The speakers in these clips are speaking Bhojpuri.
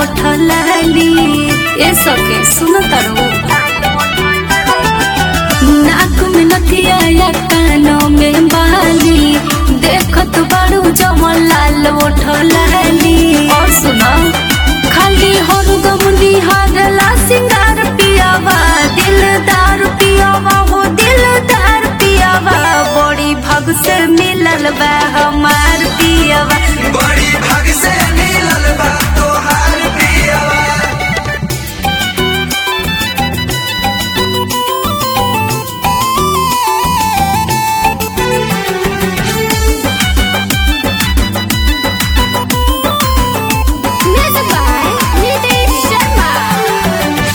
उठलाली ए सके सुन तारो नाक में नथिया या कानों में बाली देखत बाड़ू जमल लाल उठलाली और सुना खाली हरदम निहारला सिंगार पियावा दिलदार पियावा हो दिलदार पियावा बड़ी भग से मिलल बा हमार पियावा बड़ी भाग से मिलल बा तोहार पियवा Music by Nitish Sharma.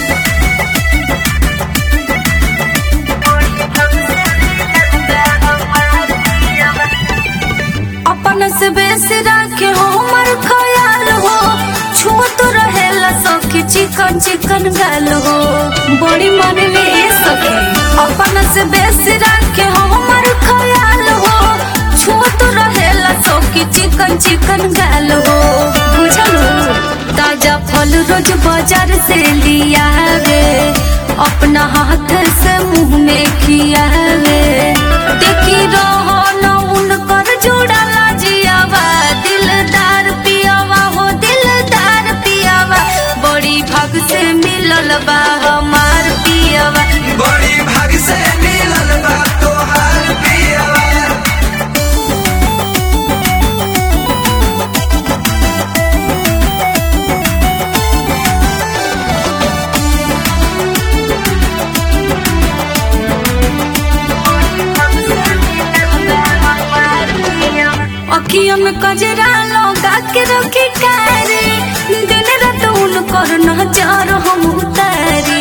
अपन से बेसी राखे हो मर ख्याल हो छूत रहेला सखी चिकन चिकन गाल हो बड़ी मन में ए सखी अपन से बेसी राखे हो मर ख्याल हो छूत रहेला सखी चिकन चिकन गाल हो बुझल हो ताजा फल रोज बाजार से लियावे अपना हाथ से मुंह में खियावे देखी रहो न उनकर जुड़ला जियावा दिलदार पियावा हो दिलदार पियावा बड़ी भाग से मिलल बा हमार पियावा बड़ी भाग से मिलल बा तोहार पियवा अखियों में कजरा लगा के रखी कारी दिन रात उनकर नजर हम उतारी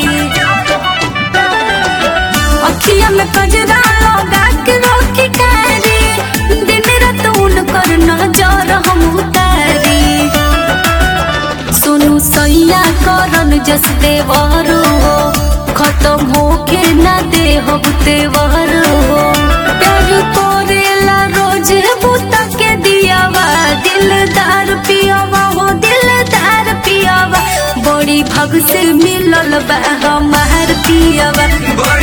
अखियों में कजरा लगा के रखी कारी दिन रात उनकर नजर हम उतारी सोनू सैया करन जस देवर हो खत्म होके ना दे हो देवर हो प्यार करेला रोज बुता के दियावा दिलदार पियावा हो दिलदार पियावा बड़ी भग से मिलल बा हमार पियावा बड़ी